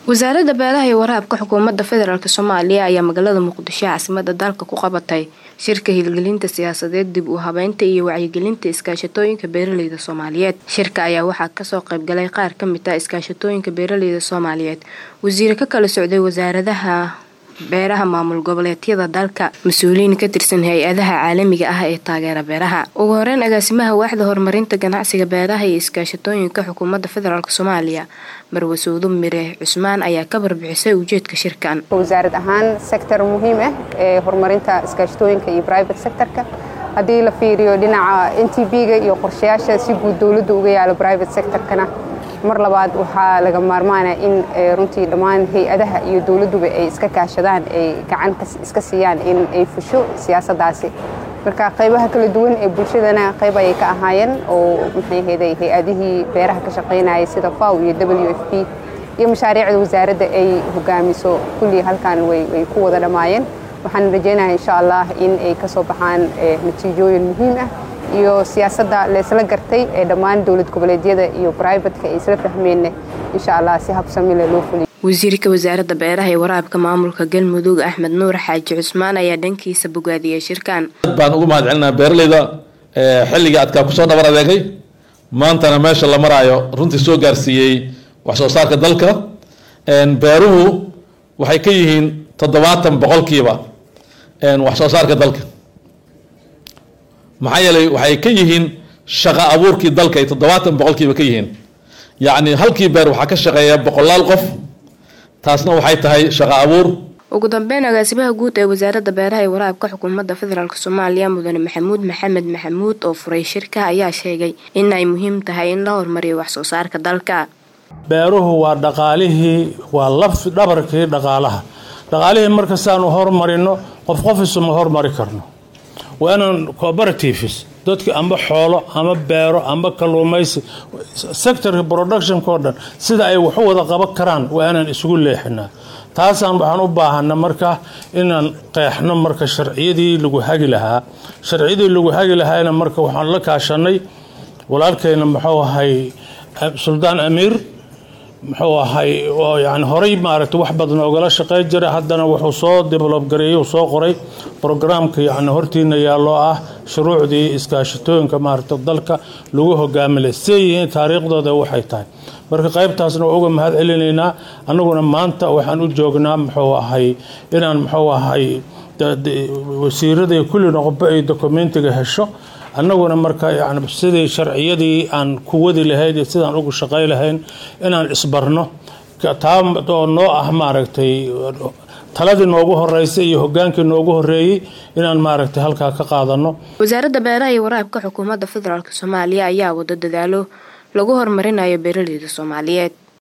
wasaaradda beeraha iyo waraabka xukuumadda federaalk soomaaliya ayaa magaalada muqdisho caasimada dalka ku qabatay shirka hirgelinta siyaasadeed dib u habeynta iyo wacyigelinta iskaashatooyinka beeraleyda soomaaliyeed shirka ayaa waxaa kasoo qaybgalay qaar kamid ah iskaashatooyinka beeraleyda soomaaliyeed wasiire ka kala socday wasaaradaha beeraha maamul goboleedyada dalka mas-uuliyiin ka tirsan hay-adaha caalamiga ah ee taageera beeraha ugu horeyn agaasimaha waaxda horumarinta ganacsiga beeraha iyo iskaashatooyinka xukuumadda federaalk soomaaliya marwasuudo mire cusmaan ayaa ka barbixisay ujeedka shirkan wasaarad ahaan sector muhiim ah ee horumarinta iskaashatooyinka iyo private sectorka haddii la fiiriyo dhinaca n t b-ga iyo qorshayaasha si guud dowladda uga yaalo private sectorkana mar labaad waxaa laga maarmaana in runtii dhammaan hay-adaha iyo dowladduba ay iska kaashadaan ay gacan iska siiyaan in ay fusho siyaasaddaasi marka qaybaha kala duwan ee bulshadana qayb ayay ka ahaayeen oo maxay ahayday hay-adihii beeraha ka shaqaynayay sida faw iyo w f p iyo mashaariicda wasaaradda ay hogaamiso kullii halkan way ku wada dhammaayeen waxaan rajaynaya insha allah in ay ka soo baxaan natiijooyin muhiim ah iyo siyaasadda laysla gartay ee dhammaan dowlad goboleedyada iyo brivatka ay isla fahmeenna insha allah si habsamile loo fuliyo wasiirka wasaaradda beeraha ee waraabka maamulka galmudug axmed nuur xaaji cusmaan ayaa dhankiisa bogaadiyey shirkan aad baan ugu mahad celinaa beeraleyda xilligii adkaa kusoo dhabar adeegay maantana meesha la maraayo runtii soo gaarsiiyey wax soo saarka dalka beeruhu waxay ka yihiin toddobaatan boqolkiiba wax soo saarka dalka maxaa yeelay waxay ka yihiin shaqo abuurkii dalka ay toddobaatan boqolkiiba ka yihiin yacni halkii beer waxaa ka shaqeeya boqolaal qof taasna waxay tahay shaqo abuur ugu dambeyn agaasimaha guud ee wasaaradda beeraha ee waraabka xukuumadda federaalk soomaaliya mudane maxamuud maxamed maxamuud oo furay shirka ayaa sheegay in ay muhiim tahay in la horumariyo wax soo saarka dalka beeruhu waa dhaqaalihii waa laf dhabarkii dhaqaalaha dhaqaalihii markastaanu hormarino qof qof isuma hormari karno waa inaan cooperatives dadka amba xoolo ama beero amba kalluumaysi sectorka productionka oo dhan sida ay waxu wada qaban karaan waa inaan isugu leexinaa taasaan waxaan u baahana marka inaan qeexno marka sharciyadii lagu hagi lahaa sharciyadii lagu hagi lahaana marka waxaan la kaashanay walaalkeyna muxuu ahay suldaan amiir muxuu ahay oo yani horey maaragtay wax badan ogala shaqey jiray haddana wuxuu soo develob gareeyey soo qoray brograamka yani hortiina yaalloo ah shuruucdii iskaashatooyinka maaragta dalka lagu hogaamilay siday yihiin taariikhdooda waxay tahay marka qaybtaasna waa uga mahad celinaynaa annaguna maanta waxaan u joognaa muxuu ahay inaan muxuu ahay wasiiradii kulli noqoba ay dokumentiga hesho annaguna marka yani sidii sharciyadii aan ku wadi lahayn iyo sidaan ugu shaqay lahayn inaan isbarno taa oo noo ah maaragtay taladii noogu horeysay iyo hogaankii noogu horeeyey inaan maaragtay halkaa ka qaadano wasaaradda beeraha iyo waraabka xukuumadda federaalk soomaaliya ayaa wada dadaalo lagu horumarinayo beeraleyda soomaaliyeed